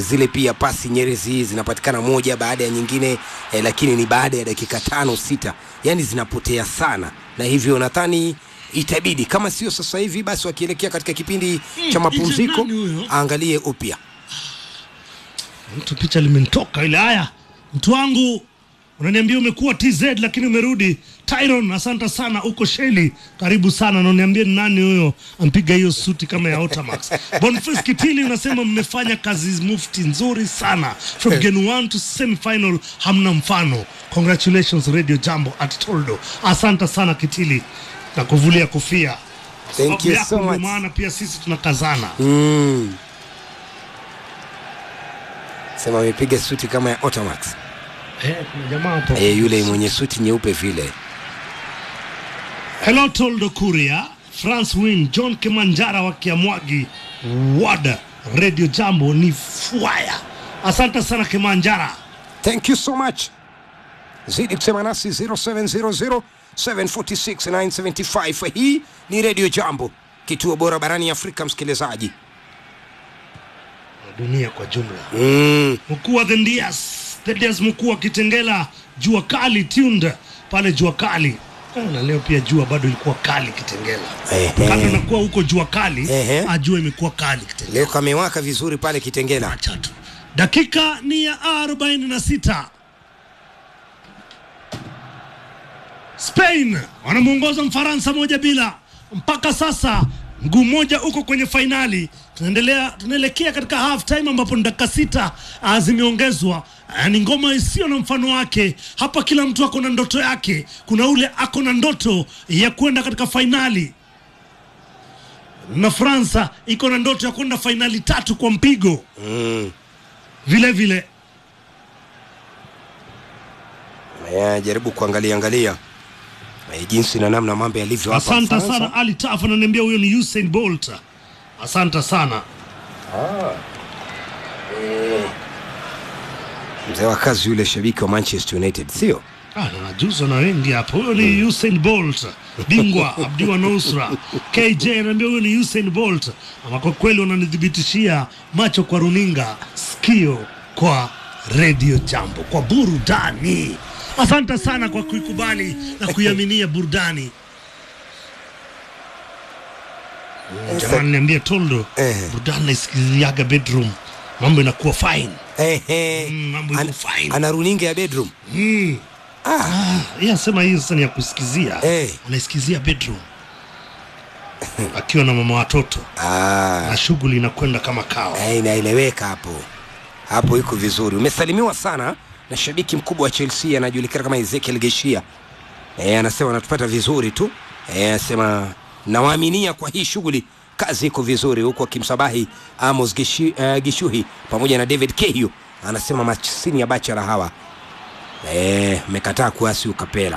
zile pia pasi nyerezi zinapatikana moja baada ya nyingine eh, lakini ni baada ya dakika tano sita, yani zinapotea sana, na hivyo nadhani itabidi kama sio sasa hivi basi wakielekea katika kipindi cha mapumziko nani huyo? aangalie upya. mtu picha limenitoka ile. Haya, mtu wangu unaniambia umekuwa TZ lakini umerudi Tyron. Asante sana, uko Sheli, karibu sana. Na uniambie ni nani huyo ampiga hiyo suti kama ya Otamax. Boniface Kitili unasema mmefanya kazi mufti nzuri sana from game 1 to semi final, hamna mfano. Congratulations Radio Jambo at Toldo. Asante sana Kitili na kuvulia kofia. Thank you Sababu so yako ndio much. maana pia sisi tunakazana. Mm. Sema amepiga suti kama ya Otamax. Eh, kuna jamaa hapo. E, yule mwenye suti nyeupe vile. Hello Toldo Kuria, France Win, John Kimanjara wa Kiamwagi, Wada, Radio Jambo ni fwaya. Asante sana Kimanjara. Thank you so much. Zidi kusema nasi 0700 746 975. Hii ni Radio Jambo, kituo bora barani Afrika, msikilizaji. Na dunia kwa jumla. Mm. Mkuu wa The Ndias, The Ndias mkuu wa Kitengela, jua kali tuned pale jua kali. Eh, Na leo pia jua bado ilikuwa kali Kitengela. Ehe. Kando na kuwa huko jua kali, Ehe. ajua imekuwa kali Kitengela. Leo kamewaka vizuri pale Kitengela. Acha tu. Dakika ni ya 46. Spain wanamuongoza Mfaransa moja bila. Mpaka sasa mguu mmoja uko kwenye fainali. Tunaendelea, tunaelekea katika half time ambapo ni dakika sita ah, zimeongezwa. Ah, Ni ngoma isiyo na mfano wake. Hapa kila mtu ako na ndoto yake. Kuna ule ako na ndoto ya kwenda katika fainali na Fransa iko na ndoto ya kwenda fainali tatu kwa mpigo Mm. vile vile. Eh, jaribu kuangalia angalia eh, jinsi na namna mambo yalivyo hapa Asante Ufaransa. sana Ali Taf ananiambia huyo ni Usain Bolt. Asante sana. Mzee wa kazi yule shabiki wa Manchester United, sio? Ah, na najuzwa na wengi hapa. Huyo ni Usain Bolt, bingwa Abdi wa Nusra. KJ ananiambia huyo ni Usain Bolt. Ama kwa kweli unanithibitishia macho kwa runinga, sikio kwa Radio Jambo, kwa burudani. Asante sana kwa kuikubali na kuiaminia burudani. Jamani, niambie Toldo, Eh. burudani naisikiliaga bedroom, mambo inakuwa fine. Eh, eh. Mm, mambo iko Ana- fine. ana runinga ya bedroom. Mm. Ah, Yeye asema hii sasa ni ya kusikizia. Eh. Anaisikizia bedroom. Akiwa na mama watoto ah. na shughuli inakwenda kama kawa. Eh, inaeleweka hapo hapo, iko vizuri. Umesalimiwa sana na shabiki mkubwa wa Chelsea anajulikana kama Ezekiel Geshia. Eh, anasema anatupata vizuri tu. Eh, anasema nawaaminia kwa hii shughuli kazi iko vizuri, huku akimsabahi Amos Gishi, uh, Gishuhi pamoja na David Kehio. Anasema machini ya bachara hawa eh, mekataa kuasi ukapela.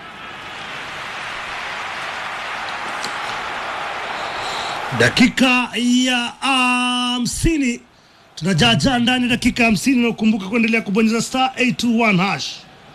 Dakika ya hamsini tunajaajaa ndani dakika hamsini na ukumbuka kuendelea kubonyeza star 821 hash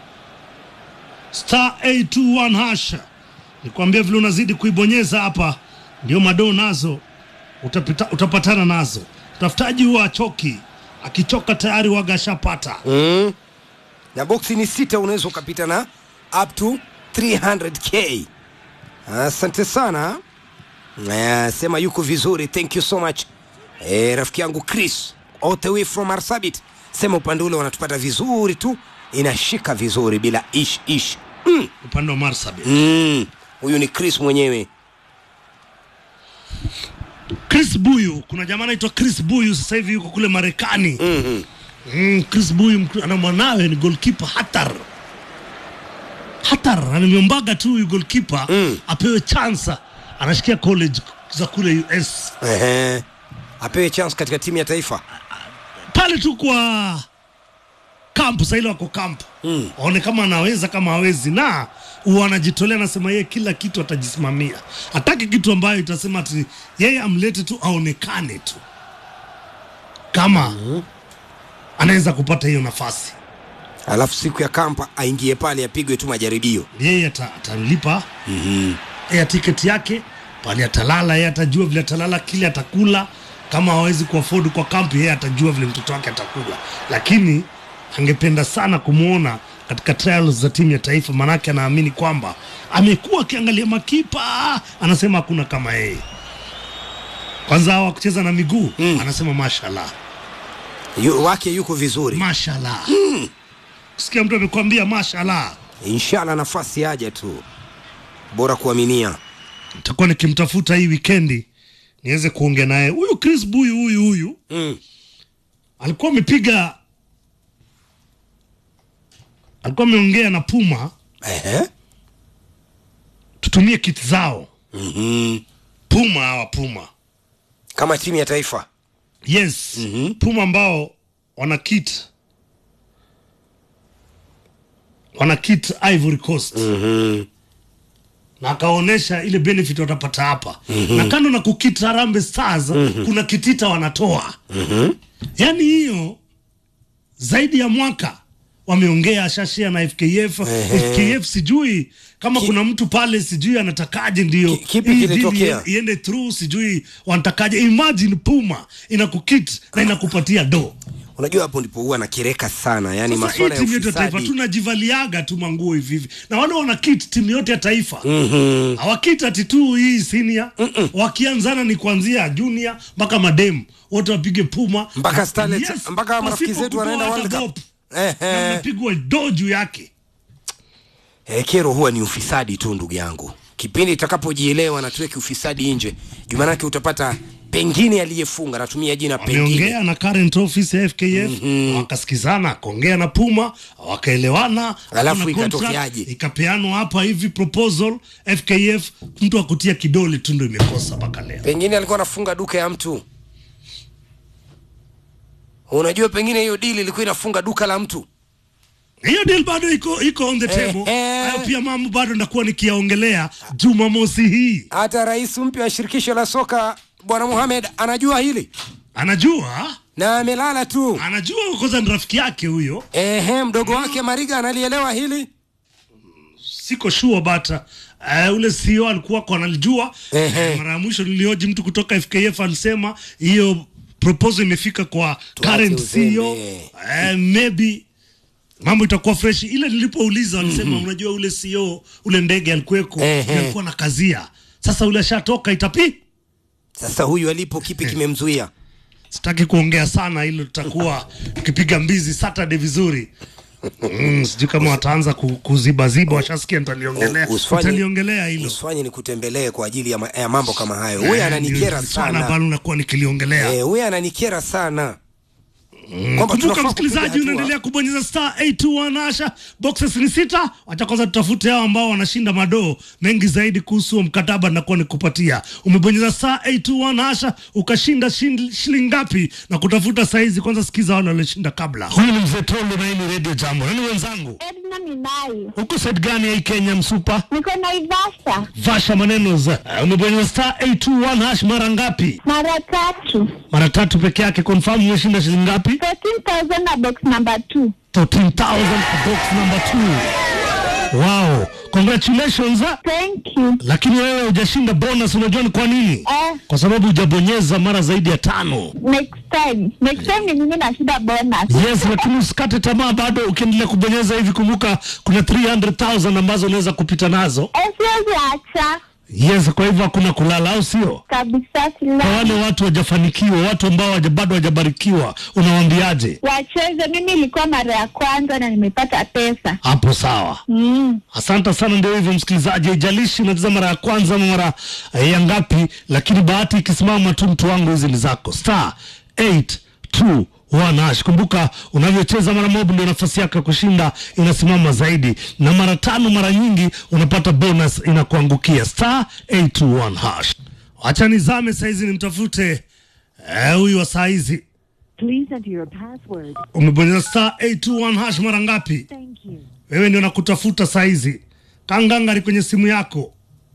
star 821 hash. Nikwambia vile unazidi kuibonyeza hapa, ndio madoo nazo utapita, utapatana nazo. Tafutaji huwa achoki, akichoka tayari waga ashapata. mm. na boksi ni sita, unaweza ukapita na up to 300k. Asante sana. Eh, sema yuko vizuri, thank you so much. Eh, rafiki yangu Chris all the way from Marsabit, sema upande ule wanatupata vizuri tu, inashika vizuri bila ish ish. Mm. upande wa Marsabit. Mm. Huyu ni Chris mwenyewe. Chris Buyu, kuna jamaa anaitwa Chris Buyu sasa hivi yuko kule Marekani. Mhm. Mm, Chris Buyu mk- ana mwanawe ni goalkeeper Hatar. Hatar ananiombaga tu huyu goalkeeper Mm. apewe chance, anashikia college za kule US Ehe. Apewe chance katika timu ya taifa. pale tu kwa kampu, sasa ile wako kampu Mm. aone kama anaweza kama hawezi, na huwa anajitolea, anasema yeye kila kitu atajisimamia, hataki kitu ambayo itasema ati yeye amlete tu aonekane tu kama anaweza kupata hiyo nafasi, Alafu siku ya kampa aingie pale apigwe tu majaribio. yeye ata- atalipa Mhm. ya tiketi yake pale, atalala yeye, atajua vile atalala, kile atakula kama hawezi kuafford kwa kampi, yeye atajua vile mtoto wake atakuja, lakini angependa sana kumwona katika trials za timu ya taifa, maanake anaamini kwamba amekuwa akiangalia makipa, anasema hakuna kama yeye. Kwanza hawa kucheza na miguu mm. anasema mashallah, Yu, wake yuko vizuri mashallah. Kusikia mtu amekwambia mashallah, inshallah nafasi aje tu bora kuaminia nitakuwa nikimtafuta hii wikendi niweze kuongea naye. Huyu Chris Buyu huyu huyu mm. alikuwa amepiga, alikuwa ameongea na Puma Ehe. tutumie kiti zao Mhm. Puma hawa Puma kama timu ya taifa yes Mhm. Puma ambao wana kit wana kit Ivory Coast Mhm. na akaonyesha ile benefit watapata hapa na kando na kukit Harambee Stars kuna kitita wanatoa Mhm. yaani hiyo zaidi ya mwaka wameongea ashashia na FKF Ehe. FKF sijui kama kuna mtu pale sijui anatakaje ndio Ki- kipi hii deal kilitokea? ie- iende through sijui wanatakaje imagine Puma inakukit na inakupatia do unajua hapo ndipo huwa nakireka sana yani sasa hii masuala ya timu yote ya taifa ufisadi tunajivaliaga tu manguo hivi hivi na wale wana kit timu yote ya taifa Mhm. hawakit ati tu hii senior wakianzana ni kuanzia junior mpaka madem wote wapige Puma Mpaka Starlets, Yes, mpaka marafiki pasipo zetu wanaenda kutoa World hata Cup. bob. na Ehe. unapigwa do juu yake Eh, kero huwa ni ufisadi tu ndugu yangu kipindi itakapojielewa na tuweke ufisadi nje jumanake utapata pengine aliyefunga natumia jina pengine wameongea na current office ya FKF wakasikizana, akaongea na Puma wakaelewana, Alafu hakuna ikatokeaje? contract, ikapeanwa hapa hivi proposal FKF, mtu akutia kidole tu ndo imekosa mpaka leo. pengine alikuwa anafunga duka ya mtu unajua pengine hiyo dili ilikuwa inafunga duka la mtu Hiyo deal bado iko iko on the table. eh. Hayo pia mambo bado ndakuwa nikiyaongelea Jumamosi hii. hata rais mpya wa shirikisho la soka bwana Mohamed anajua hili Anajua, na amelala tu anajua kwanza ni rafiki yake huyo. ehe mdogo wake mariga analielewa hili siko sure but uh, ule CEO alikuwa kwa analijua. Ehe. Mara ya mwisho nilioji mtu kutoka FKF alisema hiyo proposal imefika kwa current uzembe. CEO uh, maybe mambo itakuwa fresh. Ile nilipouliza walisema unajua ule CEO ule ndege alikuweko Ehe. alikuwa na kazia. Sasa ule ashatoka itapi sasa huyu alipo kipi kimemzuia sitaki kuongea sana, hilo tutakuwa tukipiga mbizi Saturday vizuri. Mm, sijui kama wataanza ku- kuzibaziba, washasikia nitaliongelea, U- usifanye- nitaliongelea hilo. usifanye nikutembelee kwa ajili ya, ma, ya mambo kama hayo huyu ananikera swala sana ambalo nakuwa nikiliongelea. Eh, huyu ananikera sana kwamba Kumbuka tunafaa kupiga msikilizaji, hatua. unaendelea kubonyeza star 821 asha boxes ni sita. Wacha kwanza tutafute hao ambao wanashinda madoo mengi zaidi kuhusu huo mkataba nakuwa nikupatia. Umebonyeza star 821 asha ukashinda shin- shilingi ngapi na kutafuta saizi. Kwanza sikiza wale walioshinda kabla. Huyu ni mzee Tondo na hii ni Radio Jambo. Nani wenzangu? Edna Minayo. Uko side gani ya hii Kenya msupa? Niko Naivasha Vasha maneno za. Uh, umebonyeza star 821 hash mara ngapi? mara tatu, Mara tatu peke yake. Confirm umeshinda shilingi ngapi? 13,000 na box number 2. 13,000 for box number 2. Wow, congratulations. ah. Thank you. Lakini wewe hujashinda bonus, unajua ni kwa nini? Eh, Kwa sababu hujabonyeza mara zaidi ya tano. next time. Next time ni mimi nashinda bonus. Yes, lakini usikate tamaa bado, ukiendelea kubonyeza hivi, kumbuka kuna 300,000 ambazo unaweza kupita nazo. Eh, siwezi acha Yes, kwa hivyo hakuna kulala, au sio? kabisa, Kwa wale sila watu wajafanikiwa, watu ambao waja, bado hawajabarikiwa, unawaambiaje? wacheze. Mimi ilikuwa mara ya kwanza na nimepata pesa. Hapo sawa. Mm. Asante sana. Ndio hivyo msikilizaji, haijalishi unacheza mara ya kwanza ama mara eh, ya ngapi, lakini bahati ikisimama tu, mtu wangu, hizi ni zako. Star 821 hash. Kumbuka unavyocheza mara moja, ndio nafasi yako ya kushinda inasimama zaidi, na mara tano, mara nyingi unapata bonus inakuangukia. Star 821 hash. Acha nizame saizi nimtafute eh, huyu wa saizi. Please enter your password. Umebonyeza star 821 hash mara ngapi? Thank you. wewe ndio nakutafuta saizi kangangari kwenye simu yako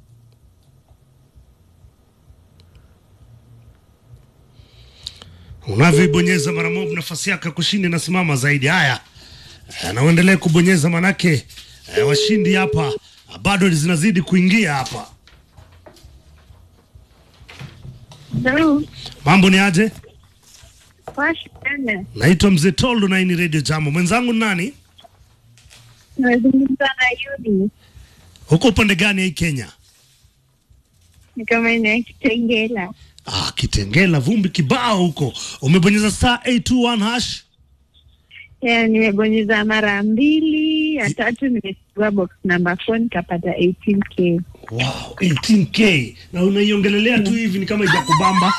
unavyoibonyeza mara moja nafasi yako ya kushinda inasimama zaidi haya Eh, na uendelee kubonyeza manake eh, washindi hapa ah, bado zinazidi kuingia hapa Hello. Mambo ni aje? Poa sana. Naitwa Mzee Toldo na hii ni Radio Jambo. Mwenzangu ni nani? Nazungumza na Yudi. Huko upande gani ya hii Kenya? Ni kama ina Kitengela. Ah, Kitengela, vumbi kibao huko. Umebonyeza star 821 hash? Yeah, nimebonyeza mara mbili, ya tatu nimechukua box number 4 nikapata 18k. Wow, 18k. Na unaiongelelea tu hivi ni kama ijakubamba.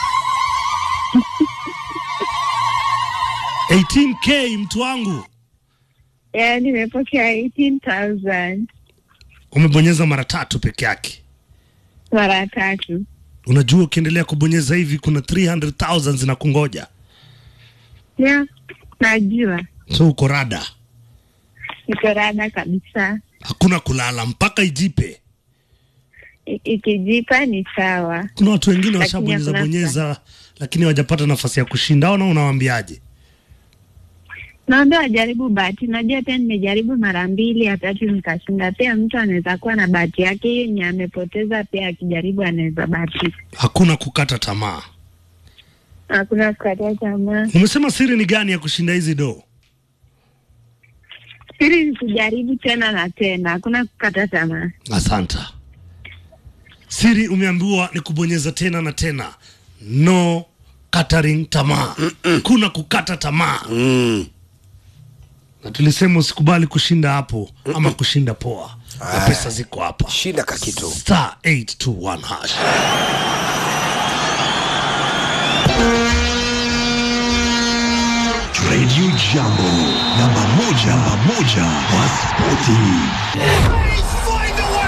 18k mtu wangu. Yeah, nimepokea 18,000 Umebonyeza mara tatu peke yake. mara tatu. Unajua ukiendelea kubonyeza hivi kuna 300,000 zinakungoja. Yeah, najua. So uko rada. Niko rada kabisa. Hakuna kulala mpaka ijipe. I- Ikijipa ni sawa. Kuna watu wengine Lakini washabonyeza hakuna bonyeza lakini hawajapata nafasi ya kushinda. Ona unawaambiaje? Naomba wajaribu bahati. Najua pia nimejaribu mara mbili, ya tatu nikashinda. Pia mtu anaweza kuwa na bahati yake hiyo yenye amepoteza, pia akijaribu anaweza bahatika. Hakuna kukata tamaa. Hakuna kukata tamaa. Umesema siri ni gani ya kushinda hizi do? Siri ni kujaribu tena na tena, hakuna kukata tamaa. Asanta. Siri umeambiwa ni kubonyeza tena na tena. No catering tamaa. Kuna kukata tamaa. Mm. Na tulisema usikubali kushinda hapo ama kushinda poa. Na pesa ziko hapa. Shinda kakitu. Star 821 hash. Radio Jambo, namba moja, namba moja kwa spoti.